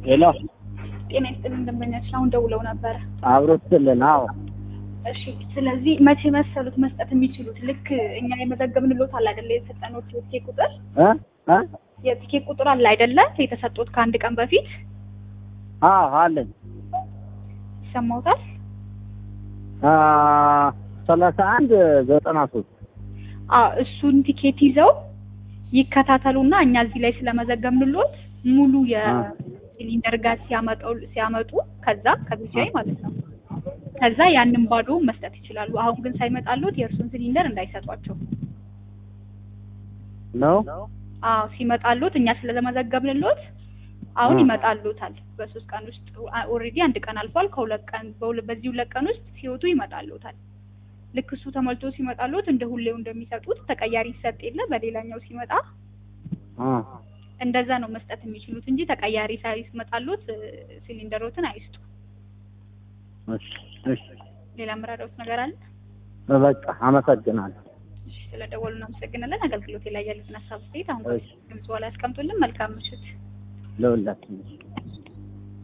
ሄሎ ጤና ይስጥልን ደንበኛችን አሁን ደውለው ነበረ። አብሮ ስትልን አዎ እሺ ስለዚህ መቼ መሰሉት መስጠት የሚችሉት ልክ እኛ የመዘገብንሎት አለ አይደለ የሰጠኖት የቲኬት ቁጥር እ እ የቲኬት ቁጥር አለ አይደለ የተሰጡት ከአንድ ቀን በፊት አዎ አለኝ ይሰማውታል አ ሰላሳ አንድ ዘጠና ሶስት አዎ እሱን ቲኬት ይዘው ይከታተሉና እኛ እዚህ ላይ ስለመዘገብንሎት ሙሉ የሲሊንደር ጋዝ ሲያመጣው ሲያመጡ ከዛ ከቢጂአይ ማለት ነው ከዛ ያንን ባዶ መስጠት ይችላሉ። አሁን ግን ሳይመጣሉት የእርሱን ሲሊንደር እንዳይሰጧቸው። ነው አዎ ሲመጣሉት እኛ ስለመዘገብንሎት አሁን እ። ይመጣሉታል። በሶስት ቀን ውስጥ ኦልሬዲ አንድ ቀን አልፏል። ከሁለት ቀን በሁለ- በዚህ ሁለት ቀን ውስጥ ሲወጡ ይመጣሉታል። ልክ እሱ ተሞልቶ ሲመጣሉት እንደ ሁሌው እንደሚሰጡት ተቀያሪ ይሰጥ የለ በሌላኛው ሲመጣ አ እንደዛ ነው መስጠት የሚችሉት እንጂ ተቀያሪ ሳይመጣሉት እ፣ ሲሊንደሮትን አይስጡ። እሺ እሺ ሌላ የምረዳውት ነገር አለ? በቃ አመሰግናለሁ እሺ ስለደወሉ እናመሰግናለን። አገልግሎት ላይ ያሉትን ሀሳብ አስተያየት አሁን እሺ ድምጽ ላይ ያስቀምጡልን። መልካም ምሽት። ለሁላችን